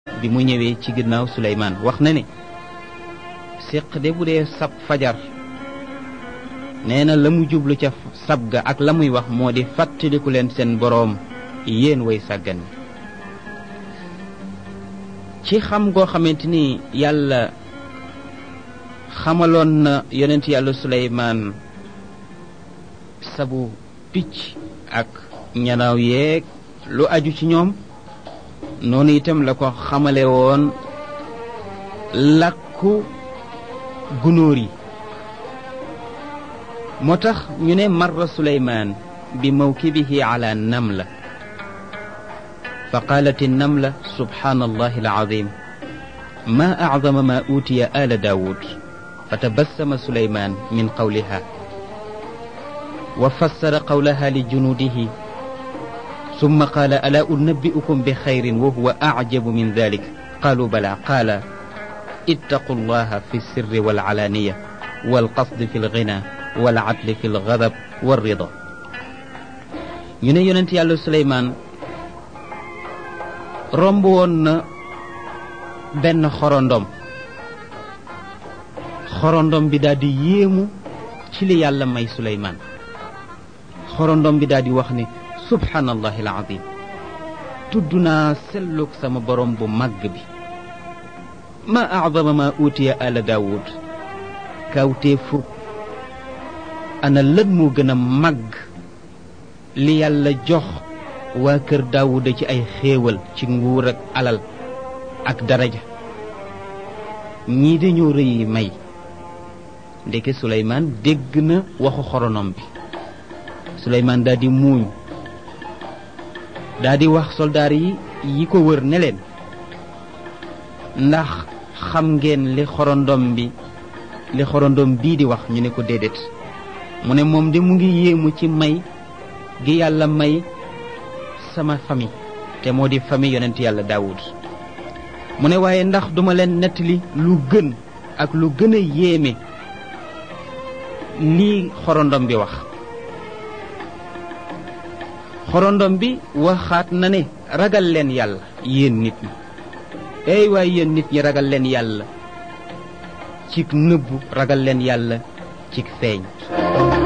bi mu ñëwee ci ginnaaw Suleymaan wax na ne séq de bu dee sab fajar nee na la mu jublu ca sab ga ak la muy wax moo di fàttaliku leen seen boroom yéen way sàggan ci xam goo xamante ni yàlla xamaloon na yonent yàlla Suleymaan sabu picc ak ñanaaw yeeg lu aju ci ñoom noonu itam la ko xamale woon làkku gunóor yi moo tax ñu ne marra suleymaan bi mawkibihi ala namla fa qaalat namla subhaan allah alazim ma acdama ma uutiya ala daawud fa tabassama suleymaan min qawliha wa fassara qawlaha li junuudihi ثم قال ألا أنبئكم بخير وهو أعجب من ذلك قالوا بلى قال اتقوا الله في السر والعلانية والقصد في الغنى والعدل في الغضب والرضا ñu ne yonent yàlla Suleymaan romb woon na benn xorondom xorondom bi daal di yéemu ci li yàlla may Suleymaan xorondom bi daal di wax ne subhaanallahi alazim tudd naa sellug sama borom bu màgg bi ma acdama ma uutiya ala daawud kawtee fukk ana lan moo gën a màgg li yàlla jox waa kër daawuda ci ay xéewal ci nguur ak alal ak daraja ñii dañoo rëy may ndeke suleymaan dégg na waxu xoronom bi suleymaan daal di muuñ daa di wax soldaar yi yi ko wër ne leen ndax xam ngeen li xorondom bi li xorondom bii di wax ñu ne ko déedéet mu ne moom de mu ngi yéemu ci may gi yàlla may sama famille te moo di famille yonent yàlla daawud mu ne waaye ndax duma leen nettali lu gën ak lu gën a yéeme lii xorondom bi wax xorondom bi waxaat na ne ragal leen yàlla yéen nit ñi ey waaye yéen nit ñi ragal leen yàlla cig nëbbu ragal leen yàlla cig feeñ